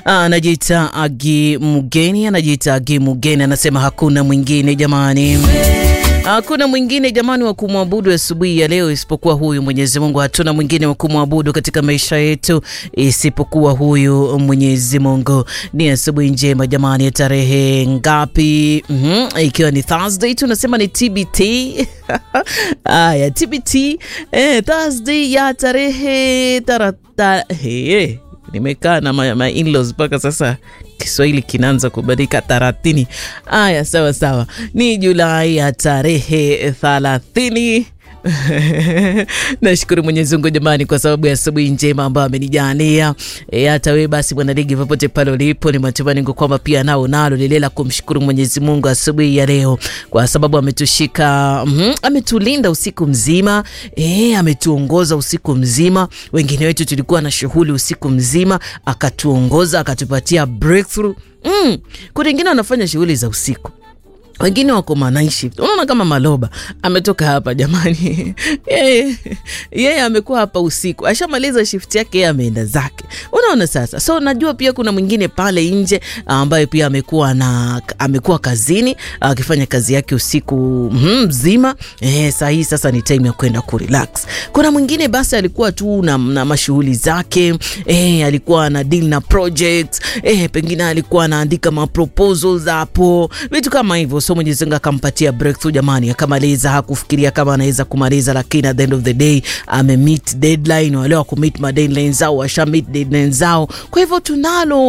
anajiita Agi Mugeni, anajiita Agi Mugeni, anasema hakuna mwingine jamani. Hakuna mwingine jamani wa kumwabudu asubuhi ya leo isipokuwa huyu Mwenyezi Mungu. Hatuna mwingine wa kumwabudu katika maisha yetu isipokuwa huyu Mwenyezi Mungu. Ni asubuhi njema jamani, ya tarehe ngapi? mm -hmm. Ikiwa ni Thursday, tunasema ni TBT aya, TBT eh, Thursday ya tarehe tarata hey. Nimekaa na my, my in-laws mpaka sasa Kiswahili kinaanza kubadilika taratini. Aya, sawa sawa, ni Julai ya tarehe thalathini. Nashukuru Mwenyezi Mungu jamani, kwa sababu ya asubuhi njema ambayo amenijalia. E, hata wewe basi mwanaligi, popote pale ulipo, ni matumaini yangu kwamba pia nao nalo lile la kumshukuru Mwenyezi Mungu asubuhi ya leo, kwa sababu ametushika mm -hmm, ametulinda usiku mzima e, ametuongoza usiku mzima. Wengine wetu tulikuwa na shughuli usiku mzima, akatuongoza akatupatia breakthrough. Mm, kuna wengine wanafanya shughuli za usiku wengine wako night shift. Unaona kama Maloba ametoka hapa jamani, yeye yeye amekuwa hapa usiku, ashamaliza shift yake, yeye ameenda zake. Unaona sasa, so najua pia kuna mwingine pale nje ambaye pia amekuwa na amekuwa kazini akifanya kazi yake usiku mzima. Eh, saa hii sasa ni time ya kwenda ku relax. Kuna mwingine basi alikuwa tu na, na mashughuli zake eh, alikuwa na deal na projects eh, pengine alikuwa anaandika ma proposals hapo, vitu kama hivyo so Mwenyezi Mungu akampatia breakthrough jamani, akamaliza. Hakufikiria kama anaweza kumaliza, lakini at the end of the day ame meet deadline. Wale wa ku meet ma deadline zao washa meet deadline zao, kwa hivyo tunalo